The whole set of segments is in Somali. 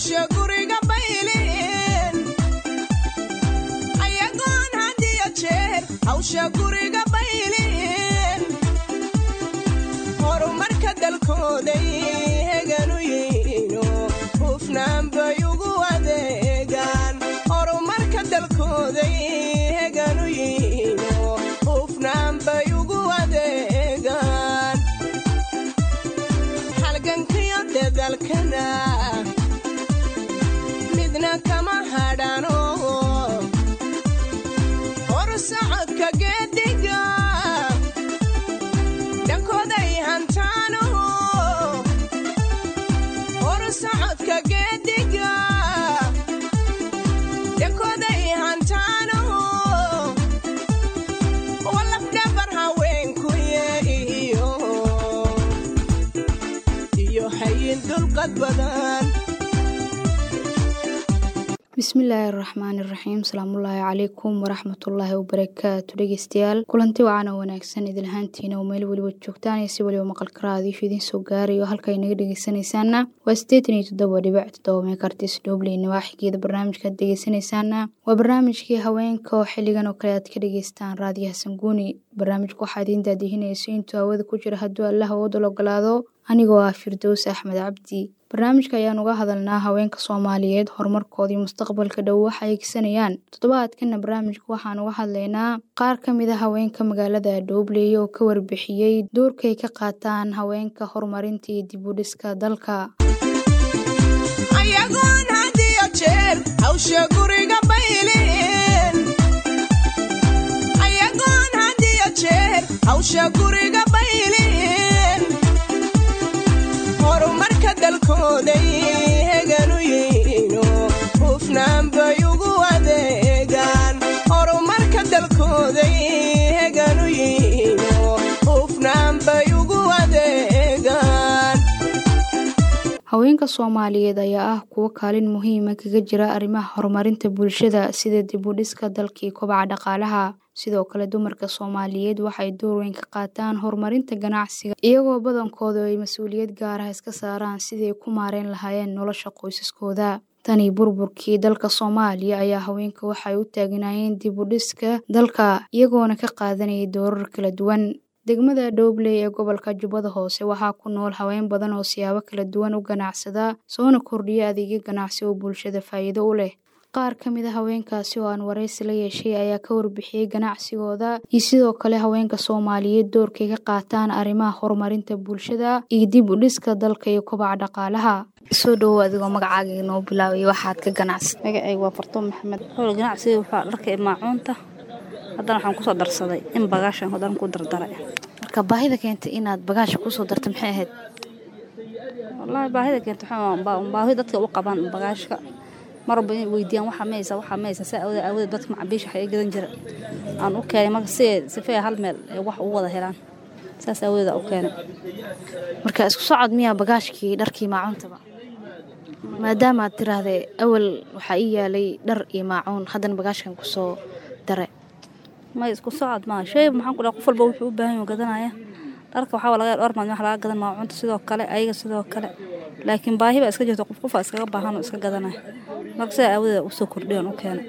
hawsha guriga baylin ayagoon hadiyo jeer hawsha guriga baylin horumarka dalkooday heganu yihiino hufnaan bay ugu adeegaan horumarka dalkooday heganu yihiino hufnaan bay ugu adeegaan halgankiyo dadalkana midna kama hadhano horsocodka geediga dhankooday hantaano horsocodka geediga dhankooday hantaano walafdhabar haweenkuye iyo iyo hayin dulqad badan bismillaahi araxmaani iraxiim asalaamullaahi calaykum waraxmatullaahi wabarakaatu dhegeystayaal kulanti wacana wanaagsan idinlahaantiina oo meel weliba joogtaan iyo si weliba maqalkara adiishu idiin soo gaarayo halka inaga dhegeysanaysaana waa siddeetan iyo toddoba dhibic toddoba meekartis dhoobley nawaaxigeeda barnaamijkaad dhegeysanaysaana waa barnaamijkii haweenka oo xilligan oo kale aad ka dhegeystaan raadiyaha sanguuni barnaamijka waxaa idiin daadihinayso intuu hawada ku jira hadduu allaha wadal ogolaado anigoo ah firdows axmed cabdi barnaamijka ayaan uga hadalnaa haweenka soomaaliyeed horumarkoodii mustaqbalka dhow waxa ay gisanayaan toddobaadkana barnaamijka waxaan uga hadlaynaa qaar ka mid a haweenka magaalada dhoobley oo ka warbixiyey doorkay ka qaataan haweenka horumarinta iyo dib u dhiska dalka ayagoon hadiyo jeer hawsha guriga baylin ayagoon hadiyo jeer hawsha guriga baylin horumarka dalkooday heganu yihiino hufnaan bay ugu adeegaan horumarka dalkooday heganu yihiino hufnaan bay ugu adeegaan haweenka soomaaliyeed ayaa ah kuwo kaalin muhiima kaga jira arrimaha horumarinta bulshada sida dib u dhiska dalkii kobaca dhaqaalaha sidoo kale dumarka soomaaliyeed waxay door weyn ka qaataan horumarinta ganacsiga iyagoo badankooda ay mas-uuliyad gaarah iska saaraan sidii ku maareen lahaayeen nolosha qoysaskooda tanii burburkii dalka soomaaliya ayaa haweenka waxay u taagnaayeen dib u dhiska dalka iyagoona ka qaadanayay doorar kala duwan degmada dhoobley ee gobolka jubbada hoose waxaa ku nool haween badan oo siyaabo kala duwan u ganacsada soona kordhiya adeegyo ganacsi oo bulshada faa'iido u leh qaar ka mid a haweenkaasi oo aan waraysi la yeeshay ayaa ka warbixiyey ganacsigooda iyo sidoo kale haweenka soomaaliyeed doorkay ka qaataan arrimaha horumarinta bulshada iyo dib u dhiska dalka iyo kobaca dhaqaalaha soo dhowow adigoo magacaaga inoo bilaabay waxaad ka ganacsi magacayga waa fartuun maxamed xowl ganacsiga waxaa dharka iyo maacuunta haddana waxaan kusoo darsaday in bagaashan haddana ku dardaray marka baahida keentay inaad bagaasha kusoo darta maxay ahayd wallaahi baahida keenta waxaa baahi dadka u qabaan bagaashka marwalba inay weydiiyaan waxaa maysa waxaa maysa saa awooda awooda dadka macabiisha waxay gadan jira aan u keenay marka si sifee hal meel ay wax ugu wada helaan saas awooda u keenay marka isku socod miyaa bagaashkii dharkii maacuuntaba maadaama aad tiraahday awal waxaa ii yaalay dhar iyo maacuun haddana bagaashkan kusoo dare may isku socod maa shay maxaan ku dhaha qof walba wuxuu u baahan yahay gadanaya dharka waxaa laga dhowr maalin wax laga gadan maacuunta sidoo kale ayaga sidoo kale laakiin baahi baa iska jirta qof qofa iskaga baahan oo iska gadanaya marka sidaa aawadeeda usoo kordhiyan u keenay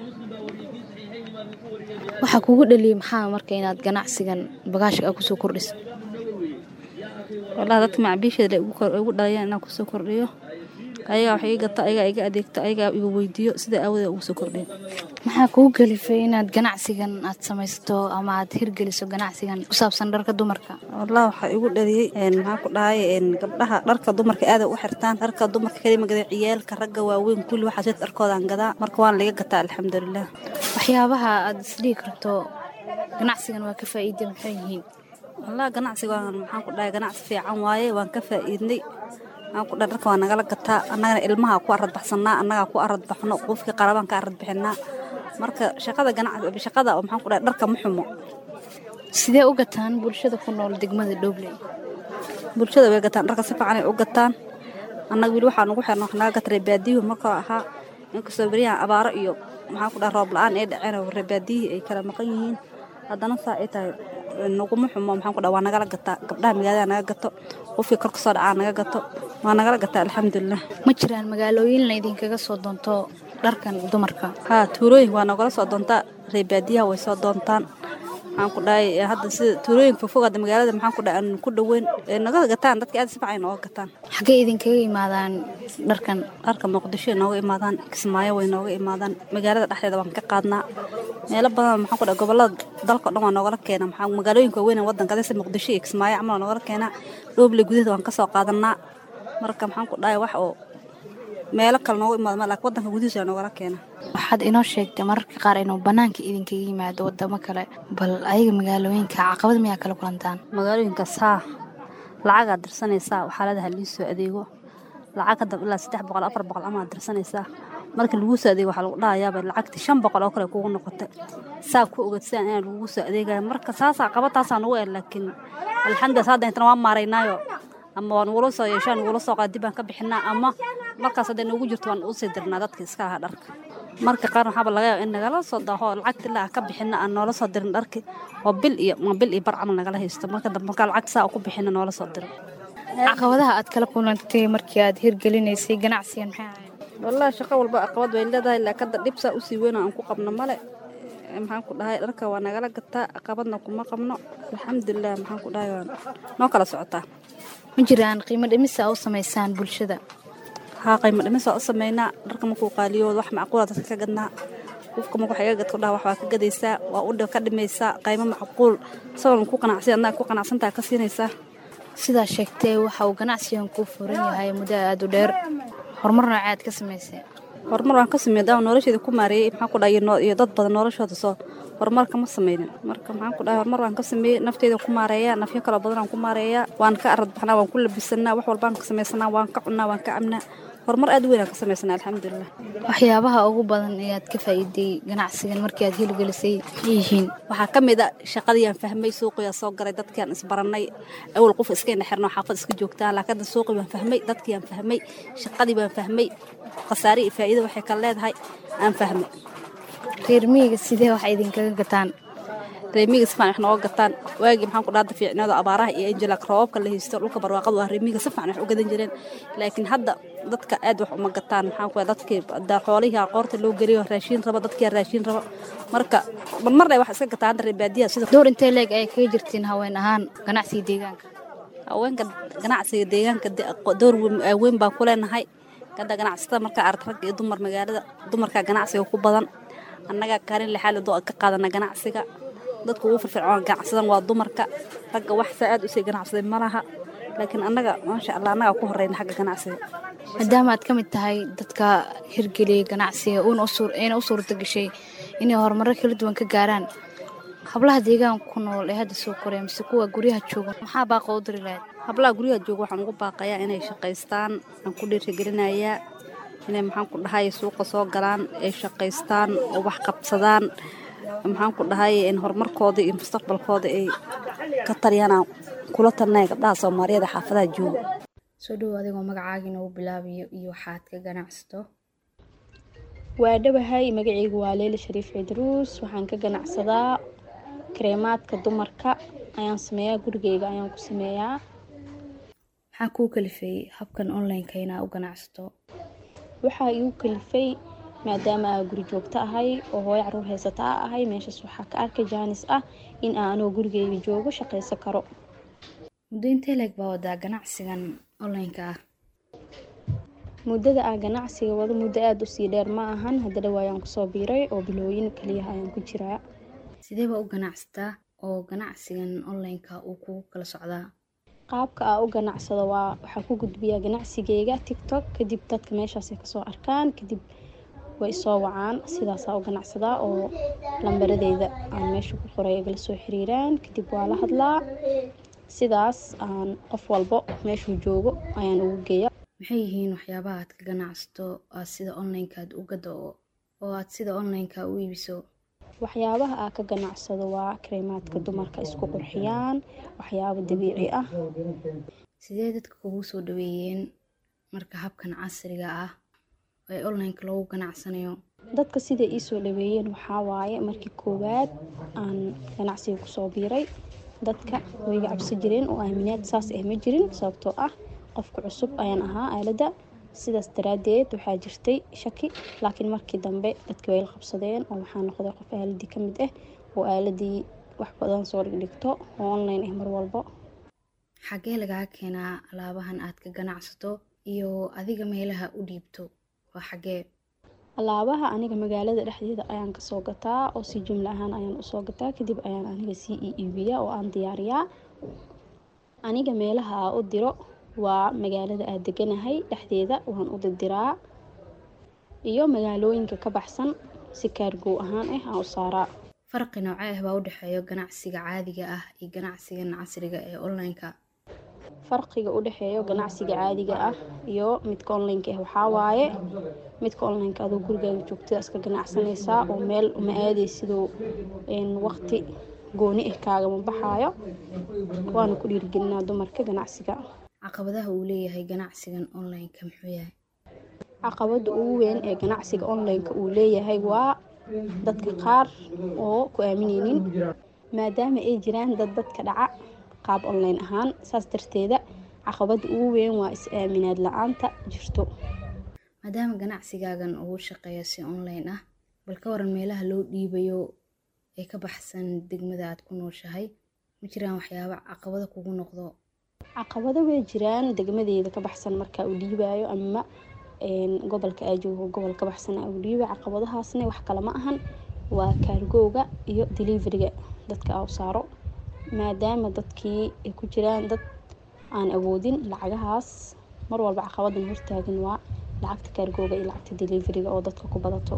waxaa kugu dhaliyay maxaa marka inaad ganacsigan bagaashka aa kusoo kordhiso wallahi dadka macabiisheeda igu dhalayeen inaan kusoo kordhiyo ayagaa wax ii gata ayagaa iga adeegta ayagaa iga weydiiyo sida aawadeeda ugu soo kordhiyo maxaa kugu kalifay inaad ganacsigan aad samaysato ama aad hirgeliso ganacsigan ku saabsan dharka dumarka wallahi waxaa igu dhaliyey maxaa ku dhahay gabdhaha dharka dumarka aada u xirtaan dharka dumarka kalima gada ciyaalka ragga waaweyn kulli waxaa sida dharkoodaan gadaa marka waana laga gataa alxamdulilah waxyaabaha aad isdhihi karto ganacsigan waa ka faa'iida maxay yihiin wallahi ganacsiga maxaan ku dhahay ganacsi fiican waaye waan ka faa'iidnay aan ku dhahay dharka waa nagala gataa annagana ilmaha ku arad baxsanaa annagaa ku arad baxno qofkii qarabaan ka arad bixinaa marka shaqada ganacsi shaqada maxaan ku dhahay dharka ma xumo sidee u gataan bulshada ku nool degmada dhoobley bulshada way gataan dharka si fiican ay u gataan annaga weli waxaan ugu xirna wax naga gata reebaadiyuhu marka ahaa inkastoo beryahan abaaro iyo maxaan ku dhahay roob la-aan ay dhaceen oo reebaadiyihii ay kala maqan yihiin haddana saa ay tahay naguma xumo maxaan ku dhahay waa nagala gataa gabdhaha magaalada naga gato qofkii kor kasoo dhacaa naga gato waa nagala gataa alxamdulilah ma jiraan magaalooyin la idinkaga soo doonto dharkan dumarka haa tuulooyinka waa nogala soo doontaa reebaadiyaha way soo doontaan maxaan ku dhahay hadda sida tuulooyinka fogfog hadda magaalada maxaan ku dhahay aan ku dhoweyn ee naga gataan dadka aad si fiican nooga gataan xaggee idinkaga imaadaan dharkan dharka muqdisho ay nooga imaadaan kismaayo way nooga imaadaan magaalada dhexdeeda waan ka qaadnaa meelo badan maxaan ku dhahay gobolada dalka o dhan waa noogala keena maxaa magaalooyinka waaweyn ee waddanka adese muqdisho iyo kismaayo camal waa noogala keenaa dhooble gudaheeda waan ka soo qaadanaa marka maxaan ku dhahay wax oo meelo kale nooga imaado ma laakiin waddanka gudihiisa waa noogala keena waxaad inoo sheegtay mararka qaar inuu bannaanka idinkaga yimaado waddamo kale bal ayaga magaalooyinka caqabad miyaa kala kulantaan magaalooyinkaas haa lacagaa dirsanaysaa waxaaladaha lii soo adeego lacag hadda ilaa saddex boqol afar boqol amaad dirsanaysaa marka laguu soo adeego waxaa lagu dhahayaaba lacagtii shan boqol oo kale kugu noqotay saa ku ogad sidaan inaa lagugu soo adeegaya marka saasaa qabataasaa nugu el laakiin alxamdulilah hadda intana waa maaraynaayo ama waa nugula soo yeeshaa nugula soo qaadi baan ka bixinaa ama markaas hadday noogu jirto waan usii dirnaa dadka iska lahaa dharka marka qaar waxaaba laga yaaba in nagala soo daho lacagta ilaa ka bixina aan noola soo dirin dharki oo bil iyo ma bil iyo bar camal nagala haysto marka dambe markaa lacagta saa ku bixina noola soo diro caqabadaha aad kala kulantay markii aad hirgelinaysay ganacsigan maxay ahayd wallaahi shaqo walba caqabad way leedahay laakiin hadda dhib saa usii weyn oo aan ku qabno male maxaan ku dhahay dharka waa nagala gataa caqabadna kuma qabno alxamdulilah maxaan ku dhahay waa noo kala socotaa ma jiraan qiimo dhimisa u samaysaan bulshada haa qiimo dhimis waa u sameynaa dharka markuu qaaliyo wax macquula dadka ka gadnaa qofka marka wax iga gadku dhaha wax waa ka gadaysaa waa u ka dhimaysaa qiimo macquul isagoon ku qanacsan adnaa ku qanacsantaa ka siinaysaa sidaa sheegtee waxa uu ganacsigan kuu furan yahay muddo aada u dheer horumar nooce aad ka samaysay horumar waan ka sameeyay daawa nolosheeda ku maareeyey maxaan ku dhahay iyo dad badan noloshooda soo horumar kama sameynin marka maxaan ku dhahay horumar waan ka sameeyey nafteeda ku maareeyaa nafyo kaloo badan aan ku maareeyaa waan ka arad baxnaa waan ku labisanaa wax walbaan ka samaysanaa waan ka cunnaa waan ka cabnaa horumar aad u weyn aan ka samaysanaa alxamdulilah waxyaabaha ugu badan ee aad ka faa'iiday ganacsigan markii aad hirgelisay maxay yihiin waxaa ka mid a shaqadiiyaan fahmay suuqiyaa soo garay dadkiaan isbarannay awal qof iska ina xirno xaafad iska joogtaa laakiin hadda suuqii baan fahmay dadkiiyaan fahmay shaqadii baan fahmay khasaare iyo faa'iido waxay kala leedahay aan fahmay reer miyiga sidee wax idinkaga gataan reemiga si fiican wax nooga gataan waagii maxaan ku dhaada fiicnado abaaraha iyo anjelak roobabka la haysto dhulka barwaaqadu ah reemiga si fiican wax u gadan jireen laakiin hadda dadka aad wax uma gataan maxaan ku dadkii xoolihii aqoorta loo geliyo raashiin raba dadkii raashiin raba marka marmarna wax iska gataa hadda reebaadiyaha sida door intee leeg ay kaga jirtiin haween ahaan ganacsiga deegaanka haweenka ganacsiga deegaanka door weyn baan ku leenahay hadda ganacsatada markaa arag rag iyo dumar magaalada dumarkaa ganacsiga ku badan annagaa kaalin lixaad doo ka qaadana ganacsiga dadka ugu firfircoon ganacsadan waa dumarka ragga wax saa aad usii ganacsaday ma laha laakiin annaga maasha allah annagaa ku horeyna xagga ganacsiga maadaama aad ka mid tahay dadka hirgeliyay ganacsiga ayna u suurta gashay inay horumarro kala duwan ka gaaraan hablaha deegaanka ku nool ee hadda soo koraya mise kuwa guryaha jooga maxaa baaqa u diri lahayd hablaha guryaha jooga waxaan ugu baaqayaa inay shaqaystaan aan ku dhiirigelinayaa inay maxaan ku dhahay suuqa soo galaan ay shaqaystaan oo wax qabsadaan maxaan ku dhahay in horumarkooda iyo mustaqbalkooda ay ka taliyaan kula talnay gabdhaha soomaaliyeed xaafadaha jooga soo dhowo adigoo magacaaga inoogu bilaabayo iyo waxaad ka ganacsato waa dhawahay magacaygu waa leila shariif cidruus waxaan ka ganacsadaa kareemaadka dumarka ayaan sameeyaa gurigeyga ayaan ku sameeyaa maxaa kuu kalifeeyey habkan online-ka inaa u ganacsato waxaa igu kalifay maadaama aa guri joogto ahay oo hooyo caruur haysata a ahay meeshaas waxaa ka arkay jaanis ah in aan anoo gurigeyga joogo shaqaysan karo muddo intee leeg baa wadaa ganacsigan online-ka ah muddada aan ganacsiga wado muddo aada usii dheer ma ahan hadda dhawaayaan kusoo biiray oo bilooyin kaliyaha ayaan ku jiraa sidee baa u ganacsataa oo ganacsigan online-ka uu kugu kala socdaa qaabka aa u ganacsado waa waxaa ku gudbiyaa ganacsigeyga tictok kadib dadka meeshaasay kasoo arkaan kadib way isoo wacaan sidaasaa u ganacsadaa oo lambaradeyda aan meesha ku qoray igala soo xiriiraan kadib waa la hadlaa sidaas aan qof walbo meeshuu joogo ayaan ugu geeya maxay yihiin waxyaabaha aad ka ganacsato aad sida online-ka aad u gado oo aad sida online-ka u iibiso waxyaabaha aa ka ganacsado waa kareemaadka dumarka isku qurxiyaan waxyaabo dabiici ah sidee dadka kugu soo dhaweeyeen marka habkan casriga ah ee online-ka loogu ganacsanayo dadka siday ii soo dhaweeyeen waxaa waaye markii koowaad aan ganacsiga kusoo biiray dadka wayga cabsi jireen oo aaminaad saas ah ma jirin sababtoo ah qofka cusub ayaan ahaa aaladda sidaas daraaddeed waxaa jirtay shaki laakiin markii dambe dadkii way la qabsadeen oo waxaa noqday qof aaladii ka mid ah oo aaladii wax badan soo dhigdhigto oo online ah mar walbo xaggee lagaa keenaa alaabahan aad ka ganacsato iyo adiga meelaha u dhiibto waa xaggee alaabaha aniga magaalada dhexdeeda ayaan kasoo gataa oo si jumla ahaan ayaan usoo gataa kadib ayaan aniga sii ii iibiyaa oo aan diyaariyaa aniga meelaha aa u diro waa magaalada aad deganahay dhexdeeda waan u dirdiraa iyo magaalooyinka ka baxsan si kaargow ahaan ah aan u saaraa farqi noocee ah baa u dhexeeya ganacsiga caadiga ah iyo ganacsigan casriga ee online-ka farqiga u dhexeeyo ganacsiga caadiga ah iyo midka online-ka ah waxaa waaye midka online-ka adoo gurigaaga joogtada iska ganacsanaysaa oo meel uma aaday siduu waqti gooni ah kaagama baxaayo waana ku dhiirigelinaa dumarka ganacsiga caqabadaha uu leeyahay ganacsigan online-ka muxuu yahay caqabada ugu weyn ee ganacsiga online-ka uu leeyahay waa dadka qaar oo ku aamineynin maadaama ay jiraan dad dadka dhaca qaab online ahaan saas darteeda caqabada ugu weyn waa is-aaminaad la-aanta jirto maadaama ganacsigaagan ugu shaqeeya si online ah bal ka waran meelaha loo dhiibayo ee ka baxsan degmada aad ku nooshahay ma jiraan waxyaaba caqabada kugu noqdo caqabado way jiraan degmadeeda ka baxsan markaa uu dhiibaayo ama gobolka aa joogo gobol ka baxsan aa uu dhiibay caqabadahaasna wax kale ma ahan waa kaargowga iyo deliveriga dadka aa u saaro maadaama dadkii ay ku jiraan dad aan awoodin lacagahaas mar walba caqabadan hortaagan waa lacagta kaargowga iyo lacagta deliveriga oo dadka ku badato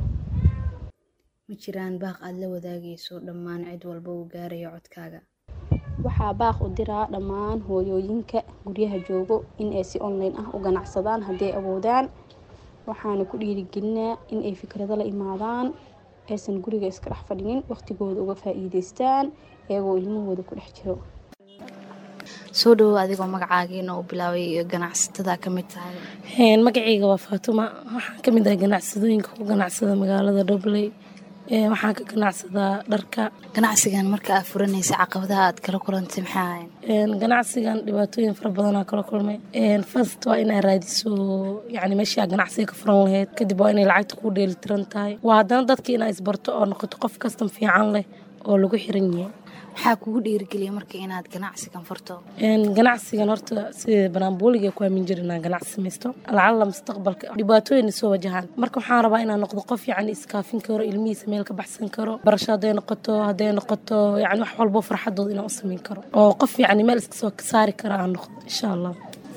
ma jiraan baaq aad la wadaagayso dhammaan cid walba uu gaarayo codkaaga waxaa baaq u diraa dhammaan hooyooyinka guryaha joogo in ay si online ah u ganacsadaan hadday awoodaan waxaana ku dhiirigelinaa in ay fikrado la imaadaan aysan guriga iska dhex fadhinin waqtigooda uga faa-iideystaan iyagoo ilmahooda ku dhex jiro soo dhawow adigoo magacaagiina uu bilaabay ganacsatada ka mid tahay magacayga waa faatuma waxaan ka mid ah ganacsadooyinka ku ganacsada magaalada dhobley waxaan ka ganacsadaa dharka ganacsigan marka aad furanaysa caqabadaha aad kala kulantay maxaa ahayn ganacsigan dhibaatooyin fara badanaa kala kulmay first waa inaa raadiso yani meeshii aa ganacsiga ka furan lahayd kadib waa inay lacagta kuu dheelitiran tahay waa haddana dadka inaa isbarto oo noqoto qof kastan fiican leh oo lagu xiran yahay maxaa kugu dhiirigeliya marka inaad ganacsigan furto ganacsigan horta sida banaanbooliga ku aamin jira inaan ganacsi samaysto lacalla mustaqbalka dhibaatooyin soo wajahaan marka waxaan rabaa inaan noqdo qof yacni iskaafin karo ilmihiisa meel ka baxsan karo barasho hadday noqoto hadday noqoto yacni wax walbo farxadooda inaan u samayn karo oo qof yacni meel iska soo saari kara aan noqdo insha allah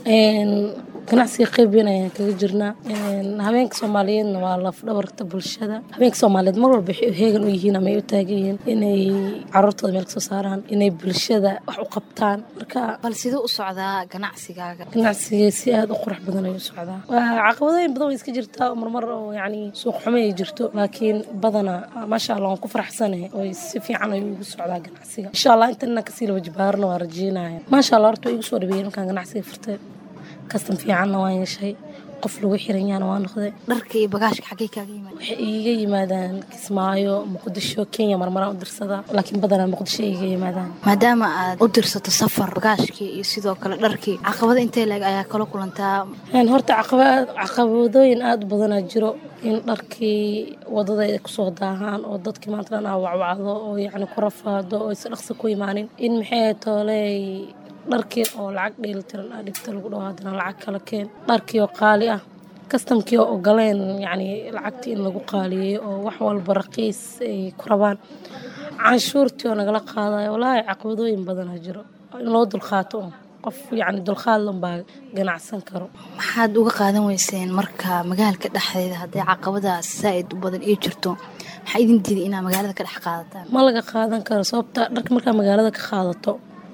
ganacsiga qeyb weyn ayaan kaga jirnaa habeenka soomaaliyeedna waa lafdhabarta bulshada habeenka soomaaliyeed mar walba waxay heegan u yihiin ama ay u taagan yihiin inay caruurtooda meel kasoo saaraan inay bulshada wax u qabtaan marka bal siduu u socdaa ganacsigaaga ganacsiga si aada u qurux badan ayuu socdaa caqabadooyin badan way iska jirtaa marmar oo yacni suuq xumo ay jirto laakiin badana maasha allah waan ku faraxsanahay oo si fiican ayuu igu socdaa ganacsiga insha allah intan inaan kasii laba jibaarna waa rajeynaya maasha allah horta waa igu soo dhabeeyey markaan ganacsiga furtay kastan fiicanna waan yeeshay qof lagu xiran yahana waa noqday dharka iyo bagaashka xaggee kaaga yimaada waxay iiga yimaadaan kismaayo muqdisho kenya marmaraan u dirsadaa laakiin badanaa muqdisho iiga yimaadaan maadaama aad u dirsato safar bagaashkii iyo sidoo kale dharkii caqabada intee leeg ayaa kala kulantaa horta caqabadooyin aada u badanaa jiro in dharkii wadada ay kusoo daahaan oo dadkii maanta dhan aa wacwacdo oo yacni ku rafaado oo isa dhaqsi ku imaanin in maxay tooley dharkii oo lacag dheelitiran aa dhigta lagu dhaho haddana lacag kala keen dharkii oo qaali ah kastamkii oo ogoleen yacni lacagtii in lagu qaaliyeeyo oo wax walba raqiis ay ku rabaan canshuurtii oo nagala qaadayo walaahi caqabadooyin badanaa jiro in loo dulqaato un qof yacni dulqaad lanbaa ganacsan karo maxaad uga qaadan weyseen marka magaalka dhexdeeda haddii caqabadaas saa-id u badan ii jirto maxaa idin diiday inaad magaalada ka dhex qaadataan ma laga qaadan karo sababta dharka markaa magaalada ka qaadato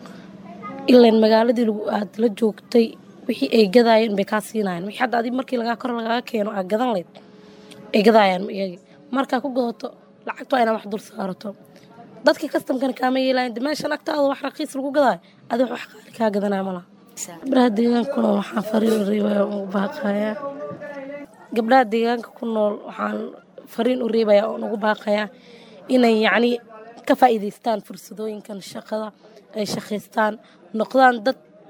ilan magaaladii aad la joogtay wixii ay gadaayeen bay kaa siinayan wixii hadda adig markii lagaa kor lagaga keeno aad gadan layd ay gadaayaan iyagi markaa ku gadato lacagta waa inaad wax dul saarato dadkii kastamkana kaama yeelayan de meeshan agtaada wax raqiis lagu gadaayo adi wax qaali kaa gadanaya malaha gabdhaha deegaanka ku nool waxaan fariin u reebaya ugu baaqayaa gabdhaha deegaanka ku nool waxaan fariin u reebaya oon ugu baaqayaa inay yacni ka faa'iidaystaan fursadooyinkan shaqada ay shaqaystaan noqdaan dad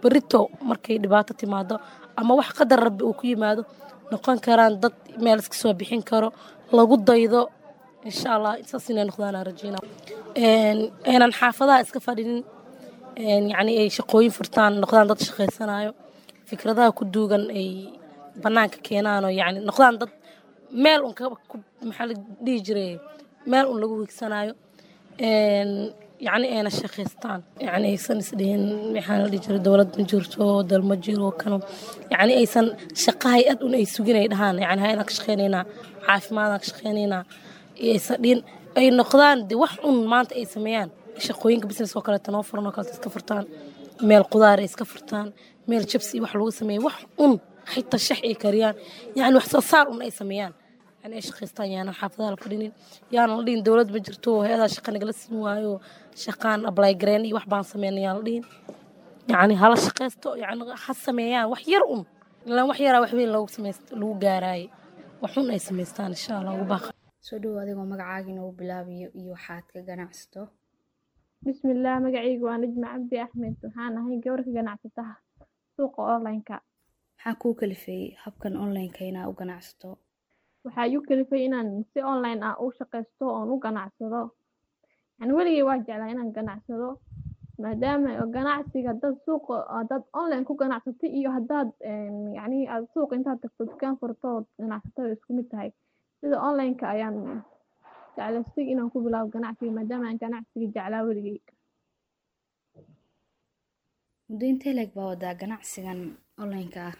berito markay dhibaato timaado ama wax qadar rabbi uu ku yimaado noqon karaan dad meel iska soo bixin karo lagu daydo insha allah saas inay noqdaan aan rajeyna aynan xaafadaha iska fadhinin yacni ay shaqooyin furtaan noqdaan dad shaqaysanayo fikradaha ku duugan ay bannaanka keenaanoo yacni noqdaan dad meel un ka maxaa la dhihi jiray meel un lagu higsanayo yacni ayna shaqaystaan yacni aysan isdhihin maxaa la dhihi jiray dowlad ma jirto dal ma jiro kano yacni aysan shaqa hay-ad un ay sugin ay dhahaan yacni hay-adaan ka shaqaynaynaa caafimaadaan ka shaqaynaynaa aysan dhihin ay noqdaan de wax un maanta ay sameeyaan shaqooyinka business oo kaleeto noo furan oo kaleeto iska furtaan meel qudaar ay iska furtaan meel jabsi wax lagu sameeya wax un xitaa shax ay kariyaan yacni wax soo saar un ay sameeyaan yani ay shaqaystaan yaanan xaafadaha la fadhinin yaanan la dhihin dowlad ma jirto hay-adaa shaqa nagala siin waayo shaqaan ablay gareen iyo wax baan sameyn yaan la dhihin yacni hala shaqaysto yacni ha sameeyaan wax yar un ilaan wax yaraa wax weyn lagu samayst lagu gaaraaye wax un ay samaystaan insha allah ugu baaqa soo dhowo adigoo magacaaga inoogu bilaabayo iyo waxaad ka ganacsato bismillaah magacaygu waa najma cabdi axmed waxaan ahay gabar ka ganacsataha suuqa online-ka maxaa kuu kalifeeyey habkan online-ka inaa u ganacsato waxaa igu kalifay inaan si online ah u shaqaysto oon u ganacsado yani weligay waa jeclaa inaan ganacsado maadaama ganacsiga dad suuqa dad online ku ganacsatay iyo haddaad yani aad suuq intaad tagto dukaan furto ood ganacsato way isku mid tahay sida online-ka ayaan jeclaystay inaan ku bilaabo ganacsiga maadaama aan ganacsiga jeclaa weligay muddo intee leeg baa wadaa ganacsigan online-ka ah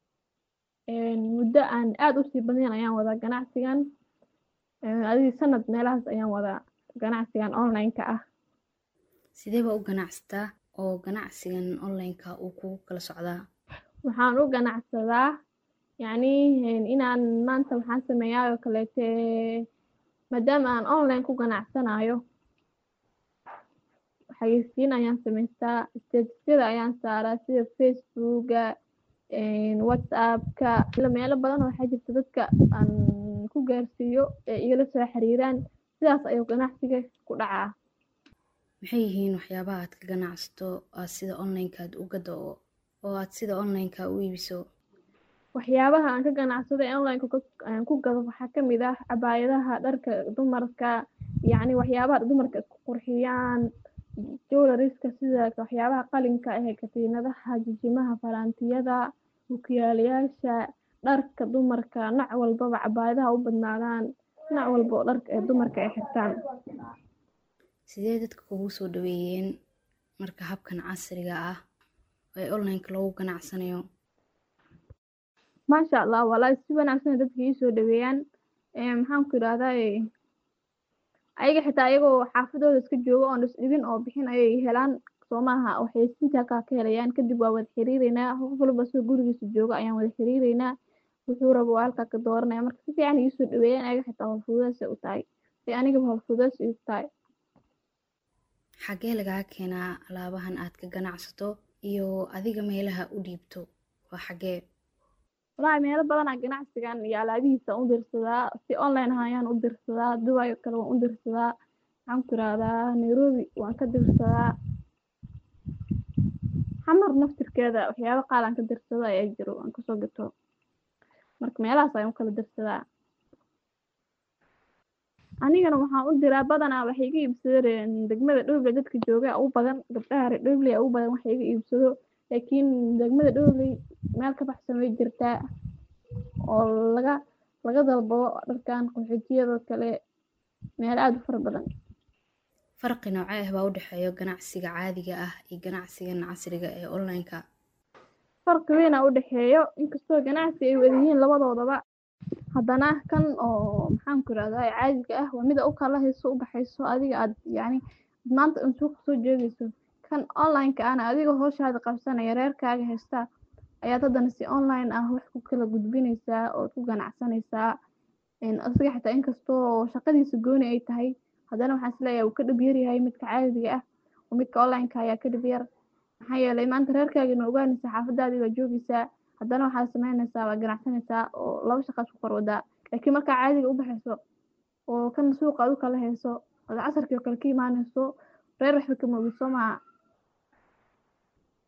muddo aan aada usii badnayn ayaan wadaa ganacsigan adigii sanad meelahaas ayaan wadaa ganacsigan online-ka ah sidee baa u ganacsataa oo ganacsigan online-ka uu kugu kala socdaa waxaan u ganacsadaa yacni inaan maanta waxaan sameeyaa oo kaleete maadaama aan online ku ganacsanayo xayeysiin ayaan samaystaa statisyada ayaan saaraa sida facebooka whatsappka meelo badan waxaa jirta dadka aan ku gaarsiiyo ee igala soo xiriiraan sidaas ayuu ganacsiga ku dhacaa maxay yihiin waxyaabaha aad ka ganacsato aad sida online-ka aad u gado oo aad sida online-ka u iibiso waxyaabaha aan ka ganacsado ee online-ka aan ku gado waxaa ka mid ah cabaayadaha dharka dumarka yacni waxyaabaha dumarka isku qurxiyaan jowlariska sida waxyaabaha qalinka ah katiinadaha jijimaha faraantiyada bukiyaalayaasha dharka dumarka nac walbaba cabaayadaha u badnaadaan nac walba oo dharka ee dumarka ay xirtaan sidee dadka kugu soo dhaweeyeen marka habkan casriga ah ee online-ka loogu ganacsanayo maasha allah walahi si wanaagsan dadka ii soo dhaweeyaan maxaan ku idhahdaa ayaga xitaa ayagoo xaafadooda iska jooga oon isdhibin oo bixin ayay helaan soo maaha waxay sinta halkaa ka helayaan kadib waa wada xiriireynaa qof walba soo gurigiisa jooga ayaan wada xiriireynaa wuxuu rabo waa halkaa ka dooranaya marka si fiican ii soo dhaweeyaan ayaga xitaa howlfududaasay u tahay ay anigaba howlfududaas igu tahay xaggee lagaa keenaa alaabahan aad ka ganacsato iyo adiga meelaha u dhiibto waa xaggee walahi meelo badanaa ganacsigan iyo alaabihiisa u dirsadaa si online ah ayaan u dirsadaa dubai kale waan u dirsadaa maxaan ku irahdaa nairobi waan ka dirsadaa xamar naftirkeeda waxyaaba qaal aan ka dirsado ayaa jiro aan kasoo gato marka meelahaas ayaan u kala dirsadaa anigana waxaan u diraa badanaa waxay iga iibsadeen degmada dhowley dadka jooga u badan gabdhaha reer dhowley u badan waxay iga iibsado laakiin degmada dhowley meel ka baxsan way jirtaa oo laga laga dalbado dharkan qaxootiyada kale meel aada u fara badan farqi noocee ah baa u dhexeeya ganacsiga caadiga ah iyo ganacsigan casriga ee online-ka farqi weynaa u dhexeeyo inkastoo ganacsi ay wada yihiin labadoodaba haddana kan oo maxaan ku irahdaa caadiga ah waa mida u kala hayso u baxayso adiga aad yacni maanta un suuqa soo joogayso kan online-ka ana adiga hooshaada qabsanaya reerkaaga haystaa ayaad haddana si online ah wax ku kala gudbinaysaa ood ku ganacsanaysaa asiga xitaa inkastoo shaqadiisa gooni ay tahay haddana waxaan isleeyahay wuu ka dhib yar yahay midka caadiga ah oo midka online-ka ayaa ka dhib yar maxaa yeelay maanta reerkaagina ogaanaysaa xaafadaadii waa joogaysaa haddana waxaad sameynaysaa waa ganacsanaysaa oo laba shaqaad ku korwadaa laakiin markaa caadiga u baxayso oo kan suuqa ad u kala hayso ood casarkii oo kale ka imaanayso reer waxba kama ogid soo maha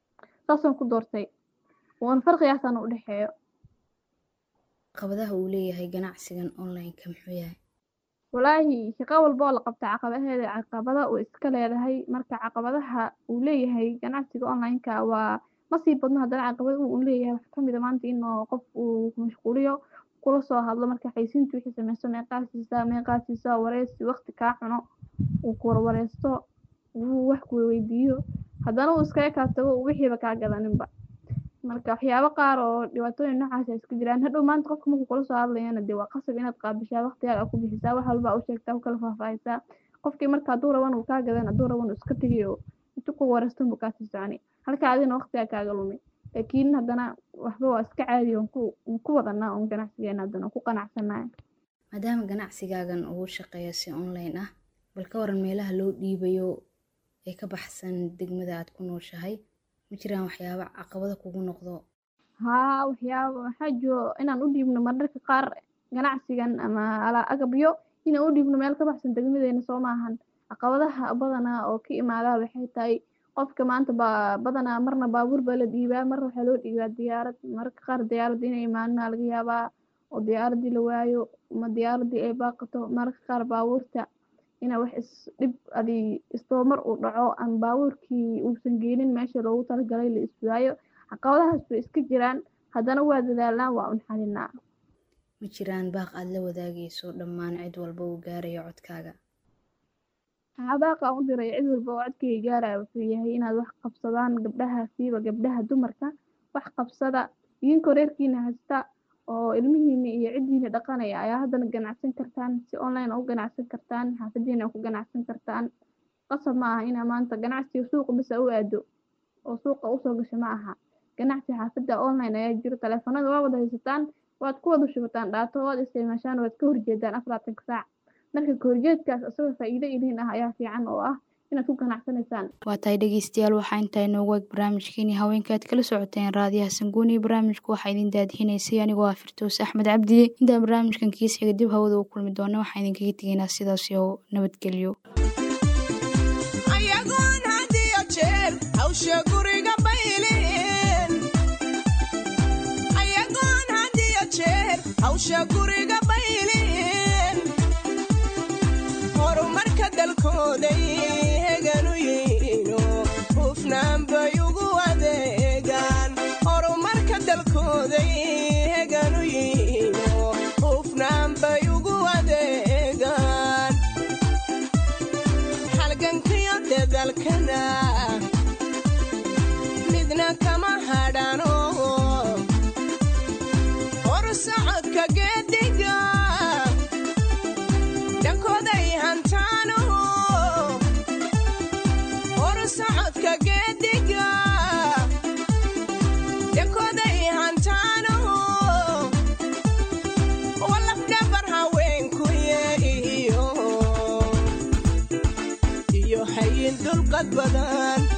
saasaan ku doortay waana farqigaasaan u dhexeeyo caqabadaha uu leeyahay ganacsigan online-ka muxuu yahay walaahi shaqo walba oo la qabta caqabaheeda caqabada uu iska leedahay marka caqabadaha uu leeyahay ganacsiga online-ka waa ma sii badno haddana caqabada uu leeyahay waxaa kamid a maanta in qof uu mashquuliyo kula soo hadlo marka xaysiinta wixii sameyso meeqaasiisa meeqaasiisa wareysi waqti kaa cuno uu ku warwareysto uu wax ku weydiiyo haddana uu iskaga kaa tago wixiiba kaa gadaninba marka waxyaabo qaar oo dhibaatooyin noocaas ay iska jiraan hadhow maanta qofka markuu kula soo hadlayana dee waa qasab inaad qaabishaa waqtigaaga ku bixisaa wax walba u sheegtaa u kala faahfaahisaa qofkii marka hadduu raban uu kaa gadan hadduu raban uu iska tegayo intuu ku wareystan buu kaasii soconi halka adina waqtigaa kaaga lumay laakiin haddana waxba waa iska caadi on ku ku wadanaa un ganacsigeena haddana ku qanacsanaya maadaama ganacsigaagan uu shaqeeyo si online ah bal ka waran meelaha loo dhiibayo ee ka baxsan degmada aad ku nooshahay ma jiraan waxyaaba caqabada kugu noqdo haa waxyaaba waxaa jiro inaan u dhiibno mararka qaar ganacsigan ama alaa agabyo inaan u dhiibno meel ka baxsan degmadeena soo maahan caqabadaha badanaa oo ka imaadaa waxay tahay qofka maanta baa badanaa marna baabuur baa la dhiibaa marna waxaa loo dhiibaa diyaarad mararka qaar diyaaradda inay imaanina laga yaabaa oo diyaaradii la waayo ama diyaaradii ay baaqato mararka qaar baabuurta ina wax is dhib adi istoomar uu dhaco ama baabuurkii uusan geenin meesha loogu talagalay la iswaayo caqabadahaas bay iska jiraan haddana waa dadaalnaa waa un xalinaa ma jiraan baaq aad la wadaagayso dhammaan cid walba uu gaarayo codkaaga baaqa aan u diray cid walba oo codkayga gaaraya wuxuu yahay inaad wax qabsadaan gabdhaha siiba gabdhaha dumarka wax qabsada idinkoo reerkiina haysta oo ilmihiina iyo ciddiina dhaqanaya ayaa haddana ganacsan kartaan si online u ganacsan kartaan xaafadiina ku ganacsan kartaan qasab ma aha inaa maanta ganacsiga suuqa bisa u aado oo suuqa usoo gasho ma aha ganacsi xaafadda online ayaa jiro taleefanada waa wada haysataan waad ku wada shubataan dhaato waad isticmaashaan waad ka horjeedaan afaraatanka saac marka kahorjeedkaas isagoo faa'iido idin ah ayaa fiican oo ah inaad ku ganacsanaysaan waa tahay dhegeystayaal waxaa intaa inoogu eg barnaamijkeenii haweenka aad kala socoteen raadiyaha sanguuni barnaamijku waxaa idin daadihinaysay anigoo ah firtoos axmed cabdiye intaan barnaamijkan kiis xiga dib hawada u kulmi doona waxaa idinkaga tegaynaa sidaas oo nabadgelyo ayagoon had iyo jeer hawsha guriga bayleen ayagoon had iyo jeer hawsha guriga bayleen horumarka dalkooday heganu yihiino hufnaan bay ugu adeegaan horumarka dalkooday heganu yihiino hufnaan bay ugu adeegaan halgankiyo dedalkana midna kama hadhano hor socodka geediga dhankooday hantaano hor socodka geediga dhankooday hantaano walafdhabar haweenkuye iyo iyo hayin dulqad badan